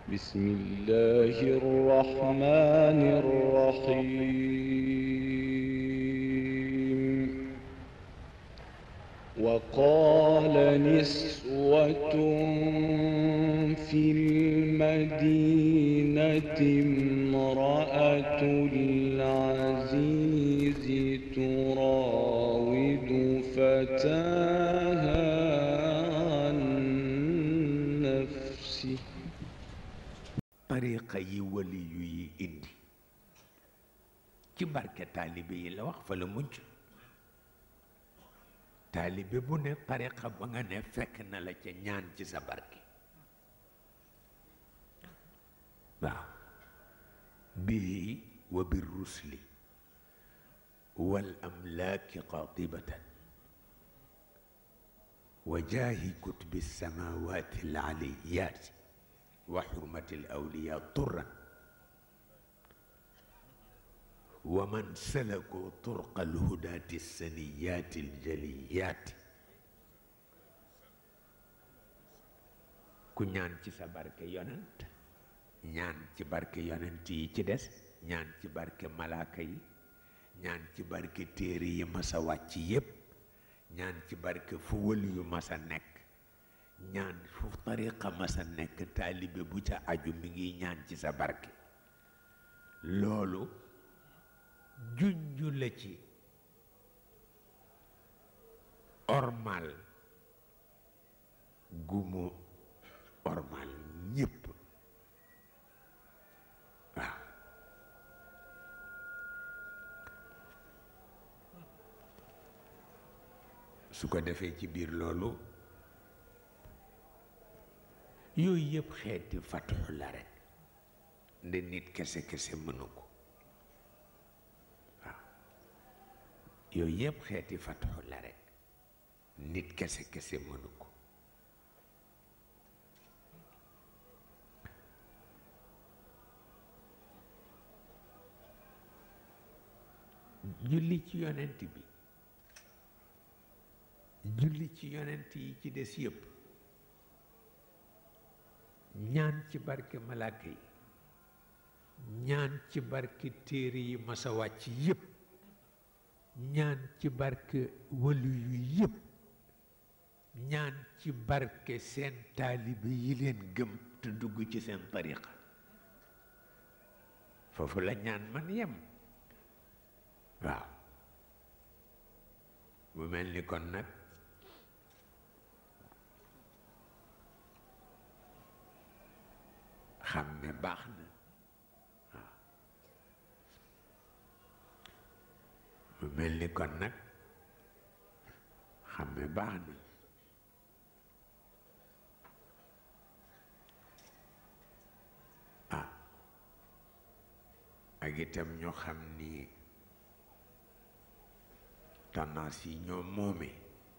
بسم الله الرحمن الرحيم وقال نسوة في المدينة امرأة العزيز تراود فتاها عن نفسه tariqa yi wali yu yi indi ci barke taalibe yi la wax fa la mujj taalibe bu ne tariqa ba nga ne fekk na la ca ñaan ci sa barke waaw bihi wa bir rusli wal amlaaki qatibatan wa jaahi kutubi samawati al aliyaati وحرمة الأولياء طرا ومن سلكوا طرق الهداة السنيات الجليات ku ñaan ci sa barke yonent ñaan ci barke yonent yi ci des ñaan ci barke malaaka yi ñaan ci barke téere yi masa wàcc yépp ñaan ci barke fu wëli yu masa nekk ñaan fu tariqa masa nekk taalibe bu ca aju mi ngi ñaan ci sa barke loolu junju la ci ormal gumu ormal ñépp waaw su ko defee ci biir loolu yooyu yëpp xeeti fatxu la rek nde nit kese kese mënu ko waaw yooyu yëpp xeeti fatxu la rek nit kese kese mënu ko julli ci yonent bi julli ci yonent yi ci des yëpp ñaan ci barke malaaka yi ñaan ci barke téere yi masa wàcc yépp ñaan ci barke walu yu yépp ñaan ci barke seen taalibe yi leen gëm te dugg ci seen tariqa foofu la ñaan man yem waaw bu mel ni kon nag xam ne baax na waaw mu mel ni kon nag xam ne baax na ah ak itam ñu xam ni tendance yi ñoo moome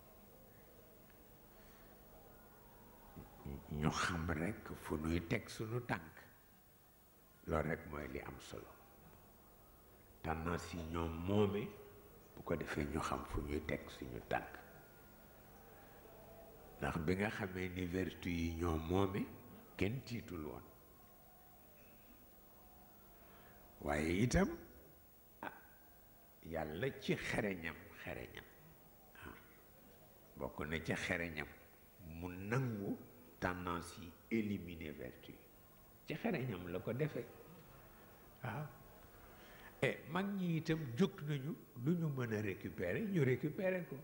ñu xam rekk fu nuy teg sunu tànk loolu rekk mooy li am solo tendance yi ñoom moome bu ko defee ñu xam fu ñuy teg suñu tànk ndax bi nga xamee ni vertu yi ñoo moome kenn tiitul woon waaye itam ah yàlla ci xereñam xereñam waaw bokk na ci xereñam mu nangu tendance yi éliminer vertu yi ci xereñam la ko defee waaw e mag ñi itam jóg nañu lu ñu mën a récupérer ñu récupérer ko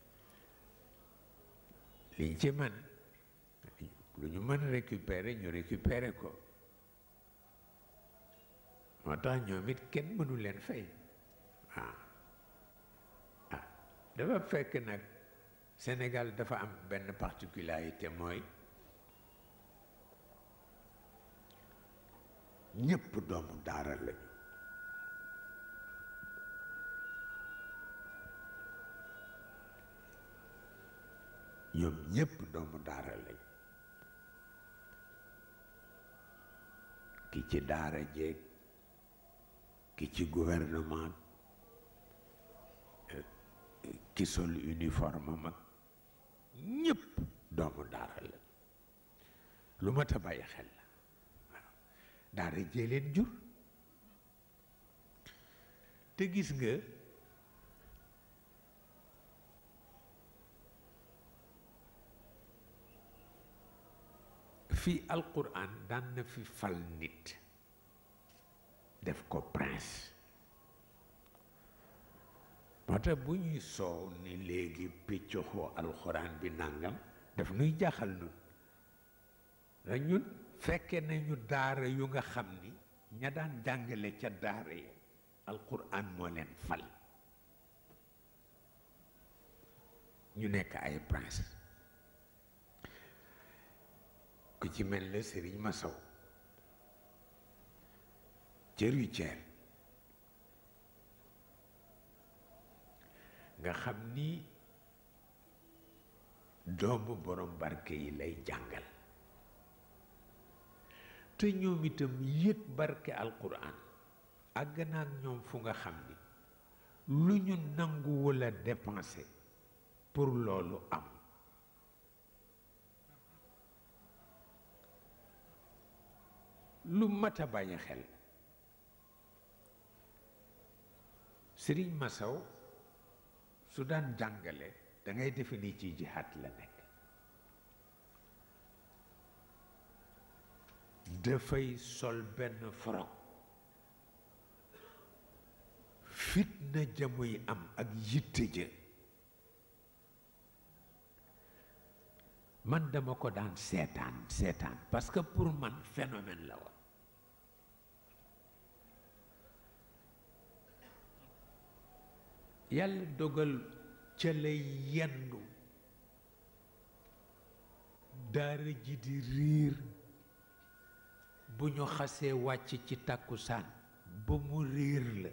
liñ ci man lu ñu mën a récupérer ñu récupérer ko moo tax ñoom it kenn mënu leen fay waaw ah dafa fekk nag Sénégal dafa am benn particularité mooy ñépp doomu daara lañu ñoom ñépp doomu daara lañu ki ci daara jeeg ki ci gouvernement ki sol uniforme mag ñépp doomu daara la lu mat a bàyyi xel la daara jee leen jur te gis nga fii alquran daan na fi fal nit def ko prince moo tax bu ñuy soow ni léegi piccoxoo alxuraan bi nangam daf nuy jaaxal nun la ñun fekke nañu daara yu nga xam ni ña daan jàngale ca daara yi alquran moo leen fal ñu nekk ay prince ku ci mel ne Sëriñ Masaw cëru ceer nga xam ni doomu borom barke yi lay jàngal te ñoom itam yët barke alquran àgg na ak ñoom fu nga xam ni lu ñu nangu wala dépenser pour loolu am lu mat a bàyyi xel sëriñ Masaw su daan jàngale da ngay defe ni ci jihaat la nekk dafay sol benn forog fitna jamuy am ak yitte ja man dama ko daan seetaan seetaan parce que pour man phénomène la woon yàlla dogal ca lay yendu daara ji di riir bu ñu xasee wàcc ci tàkkusaan ba mu riir la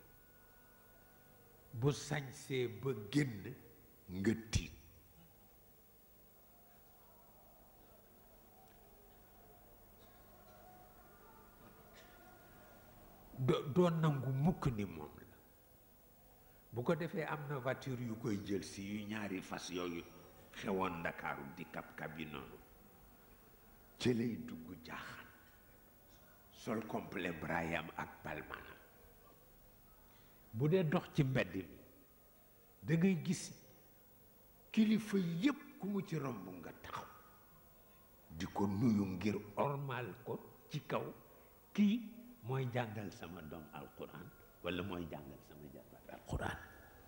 bu sañsee ba génn nga tiit doo doo nangu mukk ni moom la bu ko defee am na voiture yu koy jël si yu ñaari fas yooyu xewoon ndakaaru di kab-kab yi noonu ci lay dugg jaaxaan sol complet brayam ak palmanam bu dee dox ci mbedd mi da ngay gis kilifa yépp ku mu ci romb nga taxaw di ko nuyu ngir ormal ko ci kaw kii mooy jàngal sama doom alquran walla mooy jàngal sama jarbaat alquran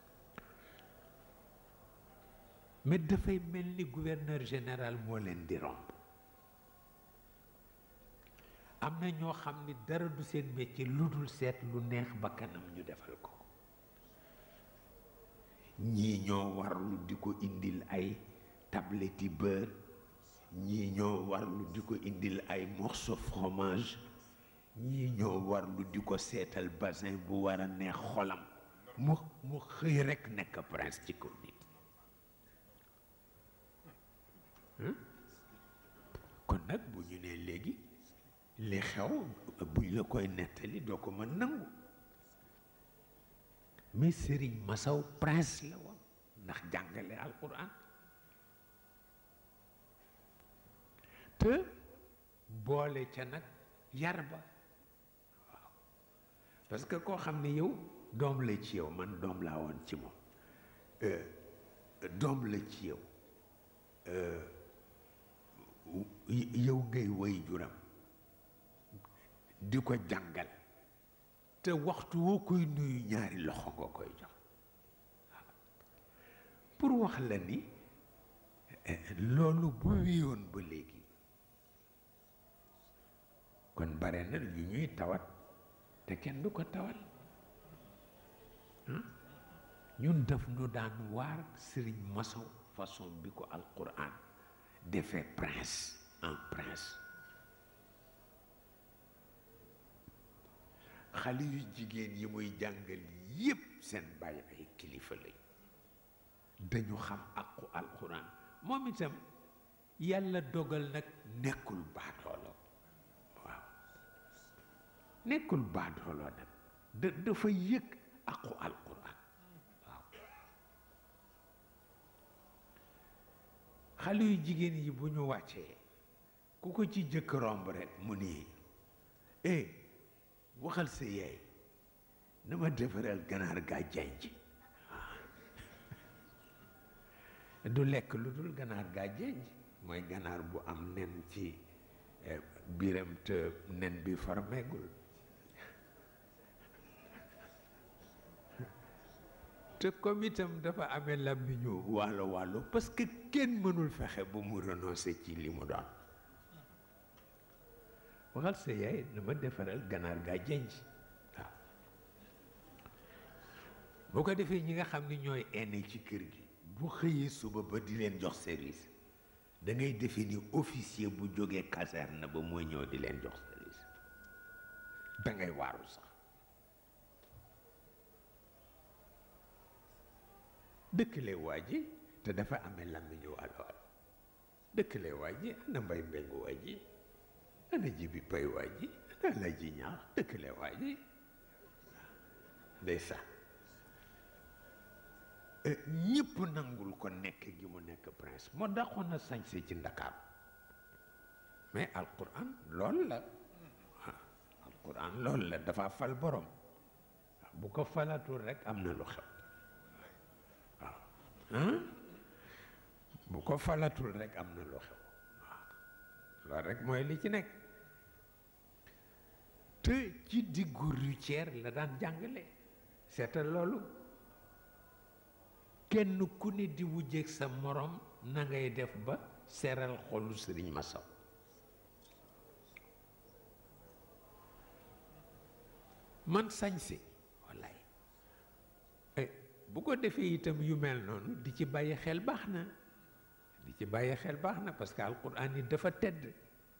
mais dafay mel ni gouverneur général moo leen di romb am na ñoo xam ni dara du seen métier lu dul seet lu neex ba kanam ñu defal ko ñii ñoo warlu di ko indil ay tablette yi beurre ñii ñoo warlu di ko indil ay morceau fromage ñii ñoo warlu di ko seetal bassin bu war a neex xolam mu mu xëy rekk nekk prince ci kaw nit kon nag bu ñu nee léegi li xew buñ la koy nettali doo ko mën nangu mais Sëriñ Masaw prince la woon ndax jàngale alquran te boole ca nag yar ba waaw parce que koo xam ne yow doom la ci yow man doom laa woon ci moom doom la ci yow yow ngay woy juram di ko jàngal te waxtu woo koy nuyu ñaari loxo nga koy jox pour wax la ni loolu bu wéyoon ba léegi kon bare na yu ñuy tawat te kenn du ko tawal ñun def nu daan waar sëriñ maçon façon bi ko alquran defee prince en prince xale yu jigéen yi muy jàngal yépp seen bàyyi ay kilifa lañ dañu xam aqu alquran moom itam yàlla dogal nag nekkul baadoolo waaw nekkul baadoolo nag da dafa yëg aqu alquran waaw xale yu jigéen yi bu ñu wàccee ku ko ci jëkk romb rek mu nii eh waxal sa yaay na ma defaral ganaar gaa janj du lekk lu dul ganaar gaa janj mooy ganaar bu am nen ci biiram te nen bi farmeegul te comme itam dafa amee làmmiñu wàllo wàllo parce que kenn mënul fexe ba mu renoncer ci li mu doon waxal sa yaay dama defaral ganaar gaa jenj waaw boo ko defee ñi nga xam ni ñooy aîné ci kër gi bu xëyee suba ba di leen jox service da ngay defe ni officier bu jógee caserne ba mooy ñëw di leen jox service da ngay waaru sax dëkkale waa ji te dafa amee làmmiñu wàllu wàll dëkkale waa ji ana mbay mbengu waa ji ana jibi pay waa ji ana la ji ñaax dëkkale waa ji day sax ñëpp nangul ko nekk gi mu nekk prince moo dàqoon na sañse ci ndakaar mais alquran lool la alquran lool la dafa fal borom bu ko falatul rek am na lu xew waaw bu ko falatul rek am na lu xew waaw loolu rek mooy li ci nekk te ci diggu routière la daan jàngale seetal loolu kenn ku ne di wujjeeg sa morom na ngay def ba seral xolu sëriñ Masaw man sañse wallaay bu ko defee itam yu mel noonu di ci bàyyi xel baax na di ci bàyyi xel baax na parce que alquran yi dafa tedd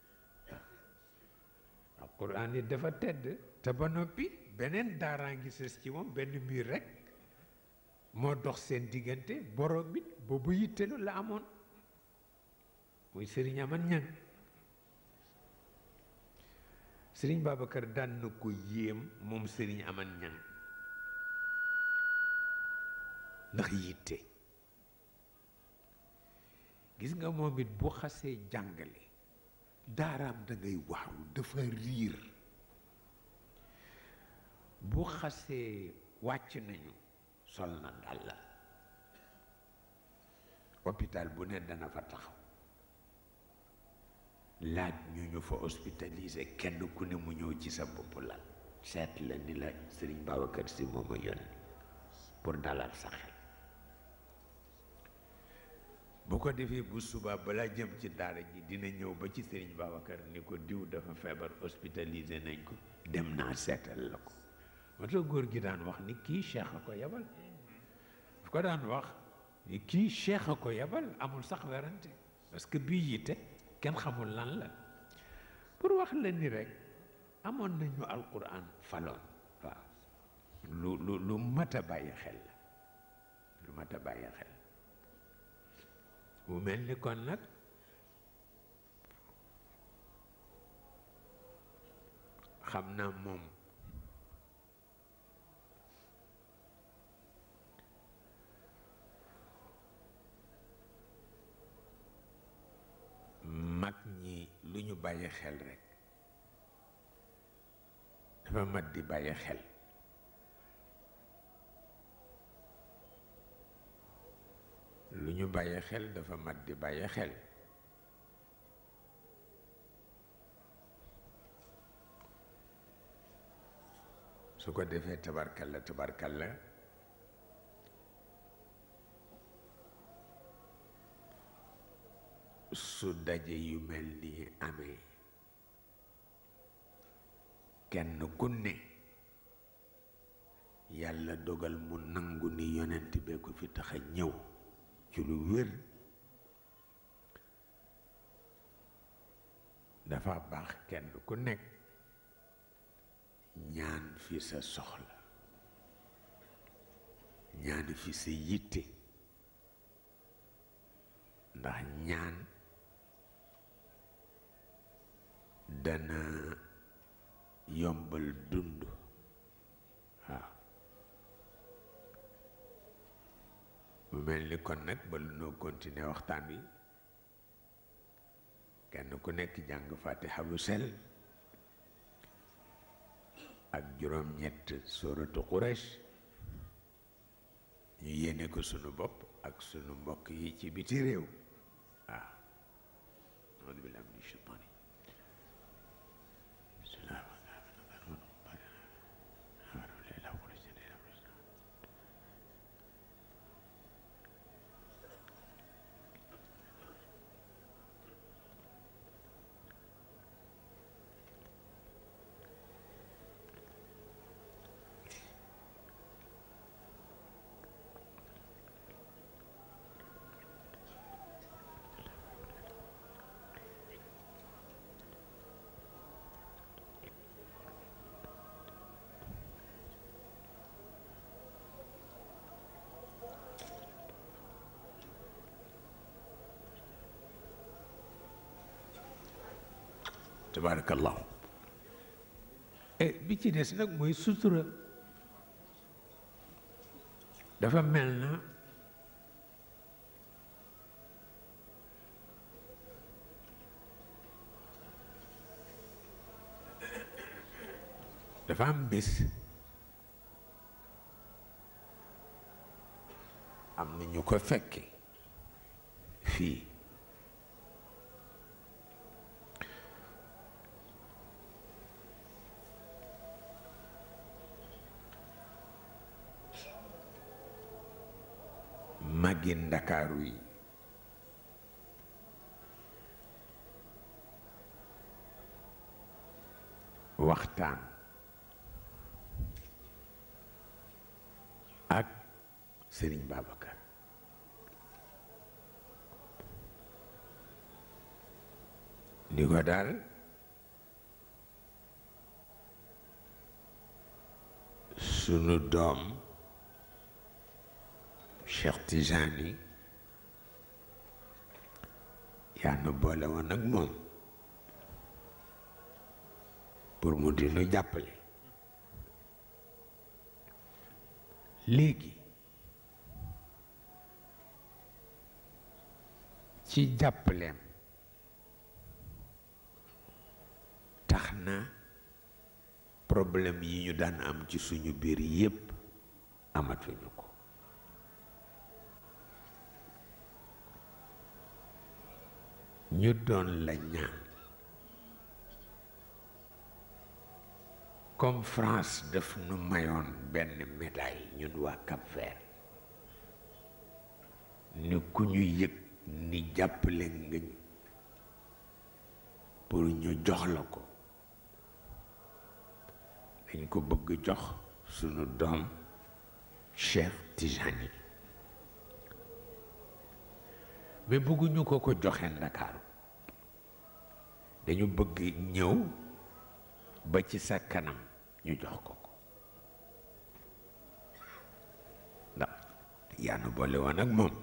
alquran yi dafa tedd te ba noppi beneen daaraa ngi sës ci moom benn mbir rek moo dox seen diggante borom it boobu yittelu la amoon muy sëriñ aman ñang sëriñ Babacar daan na ko yéem moom sëriñ aman ñang ndax yitte gis nga moom it bu xasee jàngale daaraam da ngay waaru dafa riir bu xasee wàcc nañu sol na dàll hôpital bu ne dana fa taxaw laaj ñu ñu fa hospitalisé kenn ku ne mu ñëw ci sa bopp lal seet la ni la Sëriñ Babacar Si moom a yónni pour dalal sa xel bu ko defee bu subaa balaa jëm ci daara ji dina ñëw ba ci Sëriñ Babacar ni ko diw dafa feebar hospitalisé nañ ko dem naa seetal la ko moo tax góor gi daan wax ni kii cheikh a ko yebal fu ko daan wax ni kii cheikh a ko yebal amul sax werante parce que bii yitte kenn xamul lan la pour wax la ni rek amoon nañu alquran faloon waaw lu lu lu mat a bàyyi xel la lu mat a bàyyi xel mu mel ni kon nag xam naa moom mag ñi lu ñu bàyyi xel rekk dafa mat di bàyyi xel lu ñu bàyyi xel dafa mat di bàyyi xel su ko defee tabarkalla tabarkalla su daje yu mel nii amee kenn ku ne yàlla dogal mu nangu ni yonent bee ko fi tax a ñëw ci lu wér dafa baax kenn ku nekk ñaan fi sa soxla ñaan fi sa yitte ndax ñaan dana yombal dund waaw mu mel ni kon nag ba lu noo continuer waxtaan wi kenn ku nekk jàng fatiha bu sel ak juróom-ñett sóoratu Quraysh ñu yéene ko sunu bopp ak sunu mbokk yi ci biti réew waaw audu billahi min shaytaani tabarakallahu bi ci des nag mooy sutura dafa mel na dafa am bés am na ñu ko fekke fii màggi ndakaaru yi waxtaan ak Sëriñ Babacar ni ko daal sunu doom Cheikh Tijani yaa nu boole woon ak moom pour mu di nu jàppale léegi ci jàppaleem tax na problème yi ñu daan am ci suñu biir yépp amatuñu ko ñu doon la ñaan comme France daf nu mayoon benn médaille ñun waa Cap-Vert ni ku ñu yëg ni jàppale nga ñu pour ñu jox la ko dañ ko bëgg jox sunu doom Cheikh Tijani mais bëgguñu ko ko joxe Ndakaaru dañu bëgg ñëw ba ci sa kanam ñu jox ko ko ndax yaa nu boole woon ak moom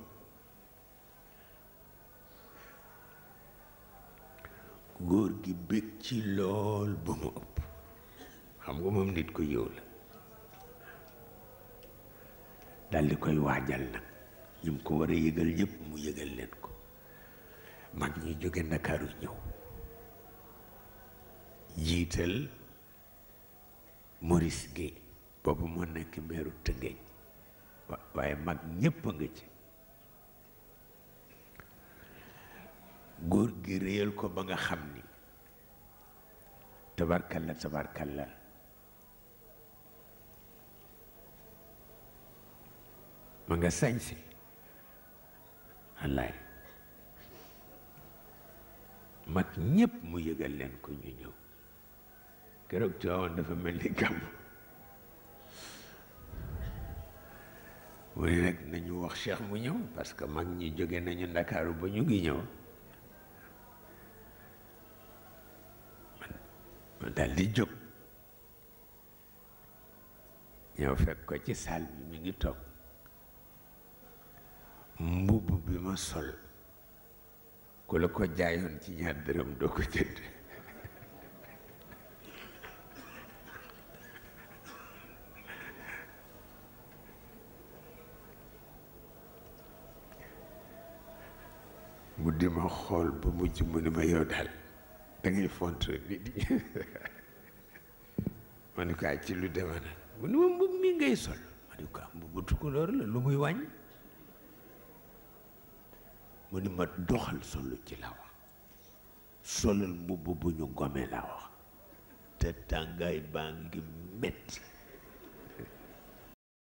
góor gi bég ci lool ba mu ëpp xam nga moom nit ko yow la dal di koy waajal nag ñi mu ko war a yëgal ñëpp mu yëgal leen ko mag ñi jóge ndakaaru ñëw jiital Maurice Guèye boobu moo nekk meeru Tëngéej waaye mag ñépp a nga ci góor gi réyal ko ba nga xam ni tabarkalla tabarkalla ma nga sañse wallaay mag ñépp mu yëgal leen ko ñu ñëw keroog Tiwaawan dafa mel ni gàmm mu ne nag nañu wax Cheikh mu ñëw parce que mag ñi jóge nañu Ndakaaru ba ñu ngi ñëw ma dal di jóg ñëw fekk ko ci salle bi mi ngi toog mbubb bi ma sol ku la ko jaayoon ci ñaar dërëm doo ko jënd mu di ma xool ba mujj mu ni ma yow daal da ngay font nit ñi ma ni ko ay ci lu deme nag mu ni ma mbubb mi ngay sol ma ni ko am mbubbu tukulóor la lu muy wàññ mu ni ma doxal solu ci la wax solal mbubb bu ñu gome la wax te tàngaay baa ngi metti